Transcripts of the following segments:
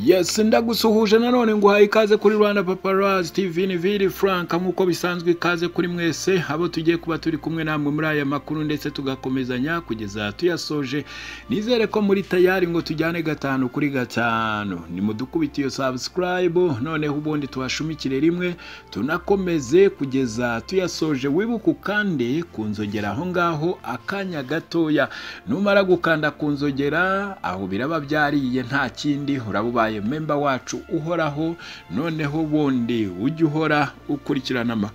Yes ndagusuhuje nanone nguhaye ikaze kuri Rwanda Paparazzi TV ni Vili Frank nk'uko bisanzwe ikaze kuri mwese abo tugiye kuba turi kumwe namwe muri aya makuru ndetse tugakomezanya kugeza tuyasoje nizere ko muri tayari ngo tujyane gatanu kuri gatanu nimudukubite iyo subscribe noneho ubundi tubashumikire rimwe tunakomeze kugeza tuyasoje wibuke ukande ku nzogera aho ngaho akanya gatoya numara gukanda ku nzogera aho biraba byariye nta kindi uraba ubaye wabaye memba wacu uhoraho noneho bundi ujye uhora ukurikirana ama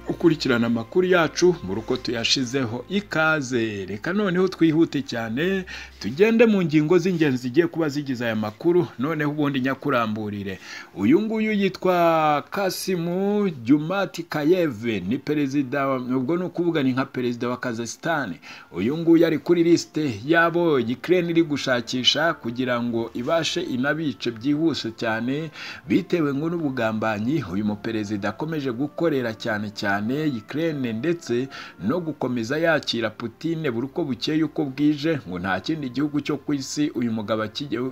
ukurikirana amakuru yacu mu ruko tuyashizeho ikaze reka noneho twihute cyane tugende mu ngingo z'ingenzi zigiye kuba zigize aya makuru noneho ubundi nyakuramburire uyu nguyu yitwa kasimu jumati kayeve ni perezida ubwo ni ukuvuga ni nka perezida wa kazasitani uyu nguyu ari kuri lisite yabo ikirere iri gushakisha kugira ngo ibashe inabice byihuse cyane bitewe ngo n'ubugambanyi uyu muperezida akomeje gukorera cyane cyane cyane Ukraine ndetse no gukomeza yakira Putine buri uko bukeye uko bwije ngo nta kindi gihugu cyo ku isi uyu mugabo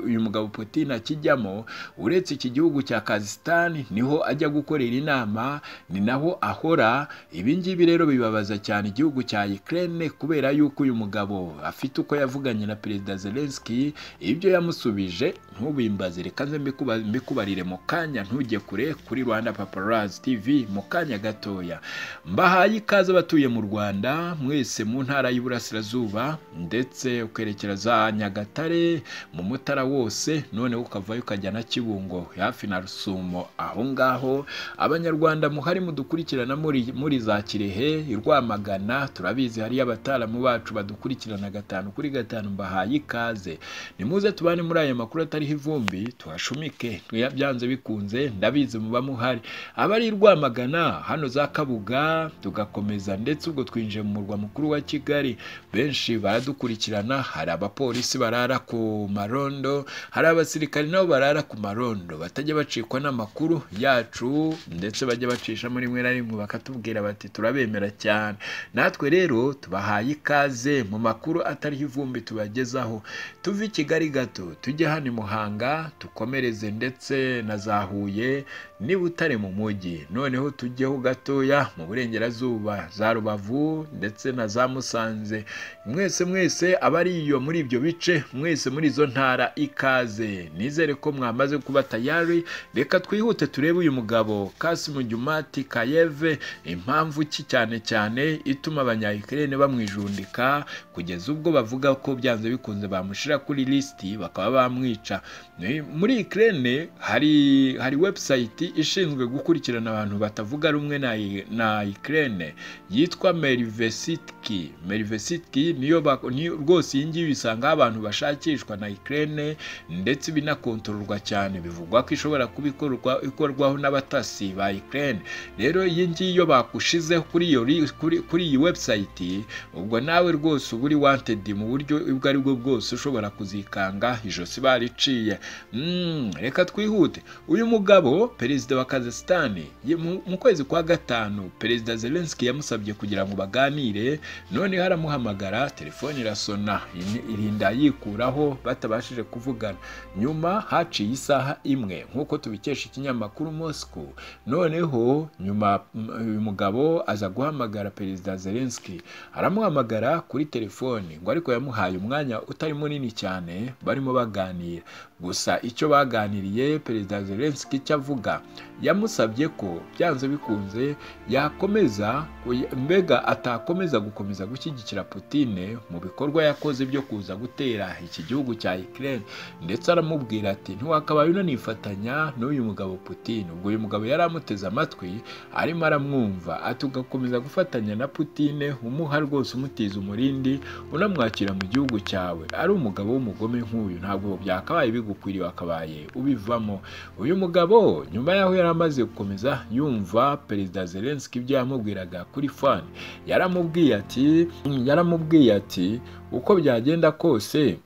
uyu mugabo Putine akijyamo uretse iki gihugu cya Kazakhstan niho ajya gukorera inama ni naho ahora ibi ngibi rero bibabaza cyane igihugu cya Ukraine kubera yuko uyu mugabo afite uko yavuganye na Perezida Zelensky ibyo yamusubije ntubimbaze reka nze mbikubarire mu kanya ntujye kure kuri Rwanda Paparazzi TV mu kanya gatoya mbahaye ikaze abatuye mu rwanda mwese mu ntara y'iburasirazuba ndetse ukerekera za nyagatare mu mutara wose noneho ukavayo ukajya na kibungo hafi na rusumo aho ngaho abanyarwanda muhari mudukurikirana muri muri za kirehe i rwamagana turabizi hariyo abataramu bacu badukurikirana gatanu kuri gatanu mbahaye ikaze nimuze tubane muri aya makuru atariho ivumbi tuhashumike byanze bikunze ndabizi muba muhari abari i rwamagana hano za kaburimbo Kabuga tugakomeza ndetse ubwo twinjiye mu murwa mukuru wa Kigali benshi baradukurikirana hari abapolisi barara ku marondo hari abasirikari nabo barara ku marondo batajya bacikwa n'amakuru yacu ndetse bajya bacishamo rimwe na rimwe bakatubwira bati turabemera cyane natwe rero tubahaye ikaze mu makuru atariho ivumbi tubagezaho tuve i Kigali gato tujye hano i Muhanga tukomereze ndetse na za Huye niba utari mu mujyi noneho tujyeho gatoya mu burengerazuba za rubavu ndetse na za musanze mwese mwese abari iyo muri ibyo bice mwese muri izo ntara ikaze nizere ko mwamaze kuba tayari reka twihute turebe uyu mugabo kasimu jumati kayeve impamvu ki cyane cyane ituma abanyayikirere bamwijundika kugeza ubwo bavuga ko byanze bikunze bamushyira kuri lisiti bakaba bamwica muri ikirere hari hari webusayiti ishinzwe gukurikirana abantu batavuga rumwe na na Ukraine yitwa Merivesitki Merivesitki niyo rwose iyi ngiyi bisangaho abantu bashakishwa na Ukraine ndetse binakontororwa cyane bivugwa ko ishobora kuba ikorwaho n'abatasi ba Ukraine rero iyi ngiyi iyo bakushizeho kuri iyo kuri iyi website ubwo nawe rwose uba uri wanted mu buryo ubwo ari bwo bwose ushobora kuzikanga ijosi bariciye reka twihute uyu mugabo perezida wa Kazakhstan mu kwezi kwa gatanu perezida Zelensky yamusabye kugira ngo baganire noneho aramuhamagara telefone irasona irinda yikuraho batabashije kuvugana nyuma haciye isaha imwe nk'uko tubikesha ikinyamakuru Moscow noneho nyuma uyu mugabo aza guhamagara perezida Zelensky aramuhamagara kuri telefone ngo ariko yamuhaye umwanya utari munini cyane barimo baganira gusa icyo baganiriye perezida Zelensky icyo avuga yamusabye ko byanze bikunze yakomeza mbega atakomeza gukomeza gushyigikira Putine mu bikorwa yakoze byo kuza gutera iki gihugu cya Ukraine ndetse aramubwira ati ntiwakabaye unanifatanya n'uyu mugabo Putine ubwo uyu mugabo yari amuteze amatwi arimo aramwumva ati ugakomeza gufatanya na Putine umuha rwose umutiza umurindi unamwakira mu gihugu cyawe ari umugabo w'umugome nk'uyu ntabwo byakabaye bigukwiriye wakabaye ubivamo uyu mugabo nyuma yaho yari amaze gukomeza yumva perezida Zelensky Zelensky ibyo yamubwiraga kuri fan yaramubwiye ati yaramubwiye ati uko byagenda kose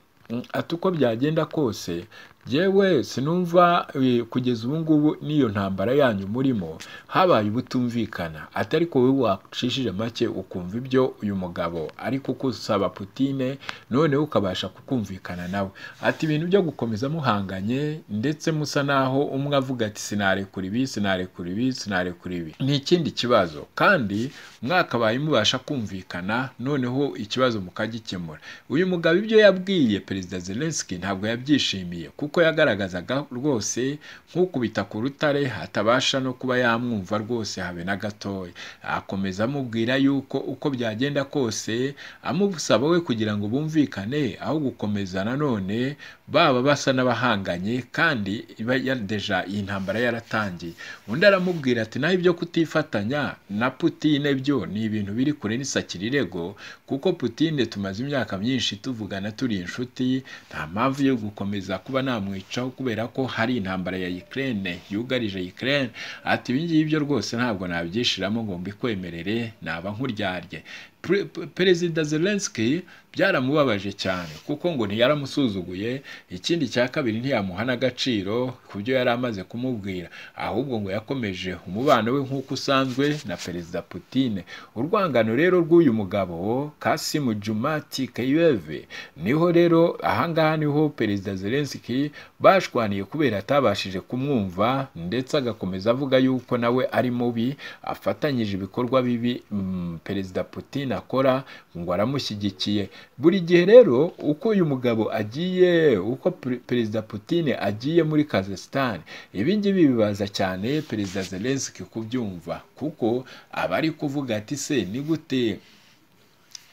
ati uko byagenda kose yewe sinumva eh, kugeza ubu ngubu n'iyo ntambara yanyu murimo habaye ubutumvikana atari ko wowe wacishije make ukumva ibyo uyu mugabo ari kukusaba putine noneho ukabasha kukumvikana nawe ati ibintu byo gukomeza muhanganye ndetse musa naho umwe avuga ati sinarekura ibi sinarekura ibi sinarekura ibi ni ikindi kibazo kandi mwakabaye mubasha kumvikana noneho ikibazo mukagikemura uyu mugabo ibyo yabwiye perezida zelenski ntabwo yabyishimiye kuko yagaragazaga rwose nk'ukubita ku rutare atabasha no kuba yamwumva rwose habe na gatoya akomeza amubwira yuko uko byagenda kose amusaba we kugira ngo bumvikane aho gukomeza nanone baba basa n'abahanganye kandi iba yadeja iyi ntambara yaratangiye undi aramubwira ati naho ibyo kutifatanya na putine byo ni ibintu biri kure n'isakira irego kuko putine tumaze imyaka myinshi tuvugana turi inshuti nta mpamvu yo gukomeza kuba namwicaho kubera ko hari intambara ya Ukraine yugarije Ukraine ati ibi ngibi byo rwose ntabwo nabyishiramo ngo mbikwemerere naba nk'uryarye Pre- pe- perezida zelenski byaramubabaje cyane kuko ngo ntiyaramusuzuguye ikindi cya kabiri ntiyamuha n'agaciro ku byo yari amaze kumubwira ahubwo ngo yakomeje umubano we nk'uko usanzwe na perezida putine urwangano rero rw'uyu mugabo kasimu jumati kayibeve niho rero ahangaha niho perezida zelenski bashwaniye kubera atabashije kumwumva ndetse agakomeza avuga yuko nawe ari mubi afatanyije ibikorwa bibi mm, perezida putin akora ngo aramushyigikiye buri gihe rero uko uyu mugabo agiye uko pre- perezida putin agiye muri kazakisitani ibi ngibi bibaza cyane perezida zelenski kubyumva kuko aba ari kuvuga ati se ni gute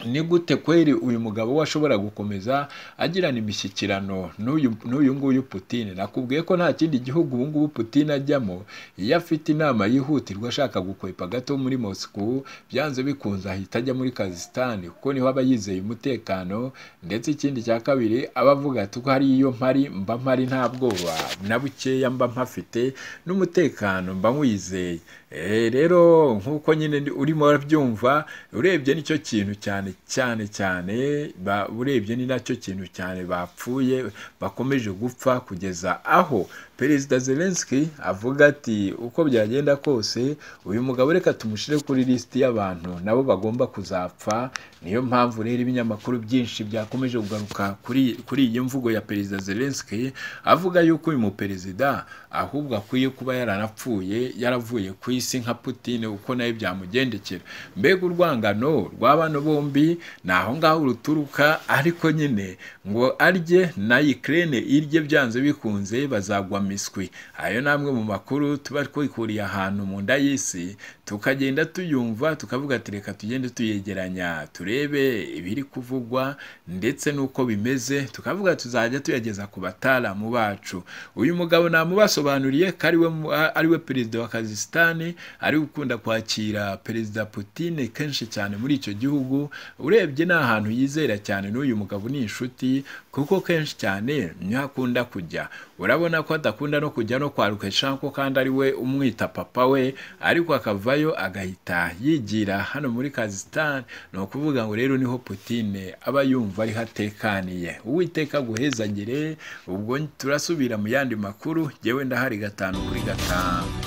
ni gute kweri uyu mugabo we ashobora gukomeza agirana imishyikirano n'uyu n'uyu nguyu Putin nakubwiye ko nta kindi gihugu ubu ngubu Putin ajyamo iyo afite inama yihutirwa ashaka gukwepa gato muri Moscow byanze bikunze ahita ajya muri Kazakhstan kuko niho aba yizeye umutekano ndetse ikindi cya kabiri aba avuga ati ko hari iyo mpari mba mpari nta bwoba na bukeya mba mpafite n'umutekano mba nkwizeye Eh, rero nk'uko nyine ndi- urimo urabyumva urebye nicyo kintu cyane cyane cyane ba- urebye ni nacyo kintu cyane bapfuye bakomeje gupfa kugeza aho perezida zelenski avuga ati uko byagenda kose uyu mugabo reka tumushyire kuri lisiti y'abantu nabo bagomba kuzapfa niyo mpamvu rero ibinyamakuru byinshi byakomeje kugaruka kuri kuri iyi mvugo ya perezida zelenski avuga yuko uyu muperezida ahubwo akwiye kuba yaranapfuye yaravuye ku isi nka Putin uko nayo byamugendekera mbega urwangano rw'abana bombi ni aho ngaho ruturuka ariko nyine ngo arye na Ukraine irye byanze bikunze bazagwa miswi ayo ni amwe mu makuru tuba twikuriye ahantu mu nda y'isi tukagenda tuyumva tukavuga ati reka tugende tuyegeranya turebe ibiri kuvugwa ndetse n'uko bimeze tukavuga tuzajya tuyageza ku bataalamu bacu uyu mugabo namubasobanuriye ko ariwe mu- a- ariwe perezida wa kazisitani ari ukunda kwakira perezida Putin kenshi cyane muri icyo gihugu urebye ni ahantu yizera cyane n'uyu mugabo ni inshuti kuko kenshi cyane niho akunda kujya urabona ko adakunda no kujya no kwa Lukashenko kandi ari we umwita papa we ariko akavayo agahita yigira hano muri kazisitani ni ukuvuga ngo rero niho Putine aba yumva ariho atekaniye uwiteka aguhezagire ubwo turasubira mu yandi makuru yewe ndahari gatanu kuri gatanu